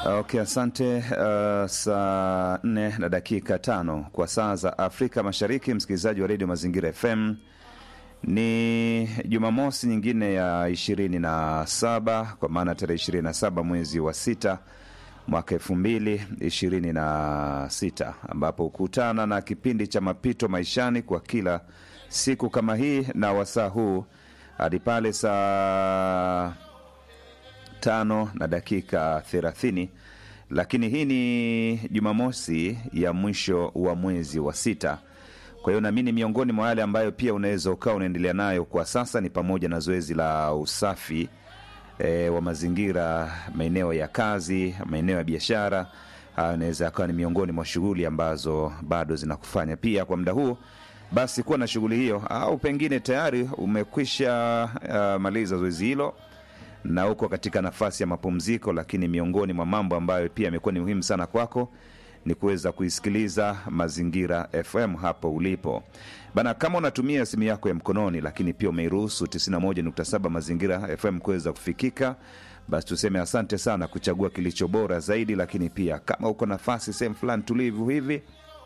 Okay, asante. Uh, saa nne na dakika tano kwa saa za Afrika Mashariki, msikilizaji wa redio Mazingira FM. Ni Jumamosi nyingine ya ishirini na saba kwa maana tarehe ishirini na saba mwezi wa sita mwaka elfu mbili ishirini na sita ambapo hukutana na kipindi cha mapito maishani kwa kila siku kama hii na wasaa huu hadi pale saa tano na dakika thelathini lakini hii ni Jumamosi ya mwisho wa mwezi wa sita. Kwa hiyo naamini miongoni mwa yale ambayo pia unaweza ukawa unaendelea nayo kwa sasa ni pamoja na zoezi la usafi e, wa mazingira, maeneo ya kazi, maeneo ya biashara. Hayo inaweza akawa ni miongoni mwa shughuli ambazo bado zinakufanya pia kwa muda huu basi kuwa na shughuli hiyo, au pengine tayari umekwisha uh, maliza zoezi hilo na uko katika nafasi ya mapumziko, lakini miongoni mwa mambo ambayo pia yamekuwa ni muhimu sana kwako ni kuweza kuisikiliza Mazingira FM hapo ulipo bana. Kama unatumia simu yako ya mkononi, lakini pia umeiruhusu 91.7 Mazingira FM kuweza kufikika, basi tuseme asante sana kuchagua kilicho bora zaidi. Lakini pia kama uko nafasi sehemu fulani tulivu hivi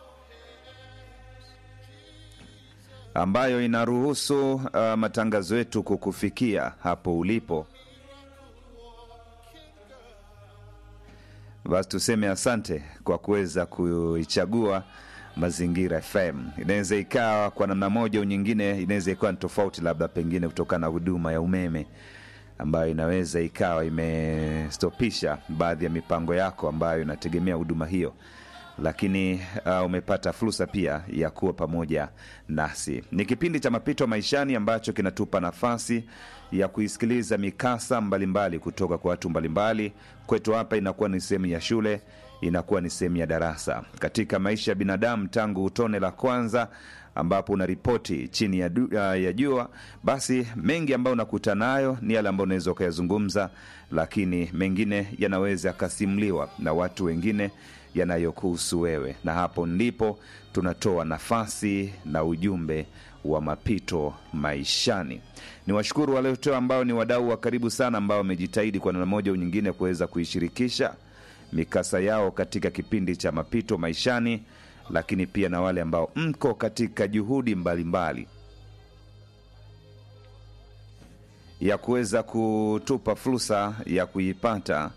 ambayo inaruhusu uh, matangazo yetu kukufikia hapo ulipo basi tuseme asante kwa kuweza kuichagua Mazingira FM. Inaweza ikawa kwa namna moja au nyingine, inaweza ikawa ni tofauti, labda pengine kutokana na huduma ya umeme ambayo inaweza ikawa imestopisha baadhi ya mipango yako ambayo inategemea huduma hiyo, lakini uh, umepata fursa pia ya kuwa pamoja nasi. Ni kipindi cha mapito maishani ambacho kinatupa nafasi ya kuisikiliza mikasa mbalimbali mbali kutoka kwa watu mbalimbali. Kwetu hapa inakuwa ni sehemu ya shule, inakuwa ni sehemu ya darasa katika maisha ya binadamu tangu tone la kwanza ambapo unaripoti chini ya, du, ya jua. Basi mengi ambayo unakuta nayo ni yale ambayo unaweza ukayazungumza, lakini mengine yanaweza yakasimuliwa na watu wengine yanayokuhusu wewe, na hapo ndipo tunatoa nafasi na ujumbe wa mapito maishani. Ni washukuru wale wote ambao ni wadau wa karibu sana ambao wamejitahidi kwa namna moja au nyingine kuweza kuishirikisha mikasa yao katika kipindi cha mapito maishani, lakini pia na wale ambao mko katika juhudi mbalimbali mbali ya kuweza kutupa fursa ya kuipata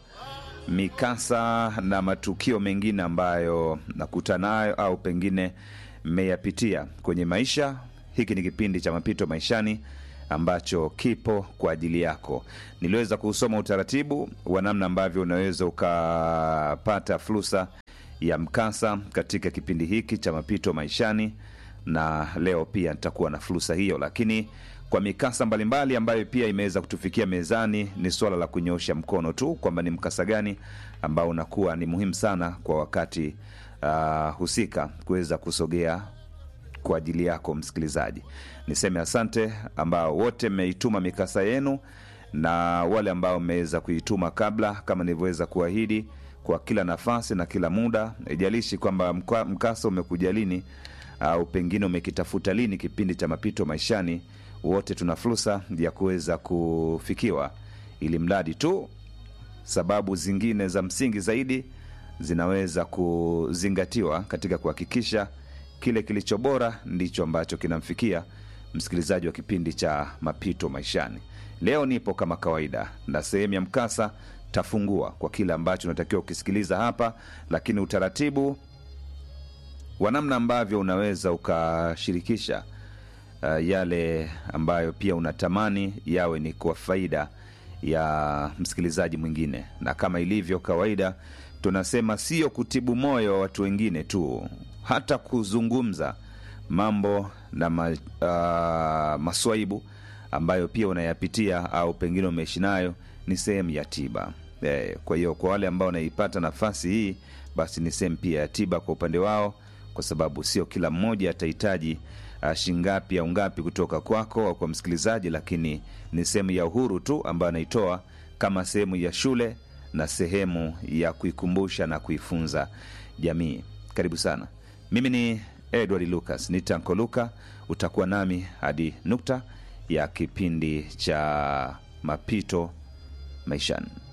mikasa na matukio mengine ambayo nakuta nayo au pengine mmeyapitia kwenye maisha. Hiki ni kipindi cha mapito maishani ambacho kipo kwa ajili yako. Niliweza kusoma utaratibu wa namna ambavyo unaweza ukapata fursa ya mkasa katika kipindi hiki cha mapito maishani, na leo pia nitakuwa na fursa hiyo, lakini kwa mikasa mbalimbali ambayo pia imeweza kutufikia mezani, ni suala la kunyoosha mkono tu kwamba ni mkasa gani ambao unakuwa ni muhimu sana kwa wakati uh, husika kuweza kusogea kwa ajili yako msikilizaji. Niseme asante ambao wote mmeituma mikasa yenu na wale ambao mmeweza kuituma kabla, kama nilivyoweza kuahidi, kwa kila nafasi na kila muda, haijalishi kwamba mkasa umekuja lini au pengine umekitafuta lini kipindi cha mapito maishani wote tuna fursa ya kuweza kufikiwa, ili mradi tu sababu zingine za msingi zaidi zinaweza kuzingatiwa katika kuhakikisha kile kilicho bora ndicho ambacho kinamfikia msikilizaji wa kipindi cha mapito maishani. Leo nipo kama kawaida na sehemu ya mkasa tafungua kwa kile ambacho unatakiwa ukisikiliza hapa, lakini utaratibu wa namna ambavyo unaweza ukashirikisha Uh, yale ambayo pia unatamani yawe ni kwa faida ya msikilizaji mwingine, na kama ilivyo kawaida, tunasema sio kutibu moyo wa watu wengine tu, hata kuzungumza mambo na ma, uh, maswaibu ambayo pia unayapitia au pengine umeishi nayo ni sehemu ya tiba eh. Kwa hiyo kwa wale ambao wanaipata nafasi hii, basi ni sehemu pia ya tiba kwa upande wao, kwa sababu sio kila mmoja atahitaji Uh, shingapi au ngapi kutoka kwako au kwa msikilizaji, lakini ni sehemu ya uhuru tu ambayo anaitoa kama sehemu ya shule na sehemu ya kuikumbusha na kuifunza jamii. Karibu sana. Mimi ni Edward Lucas, ni Tanko Luka. Utakuwa nami hadi nukta ya kipindi cha mapito maishani.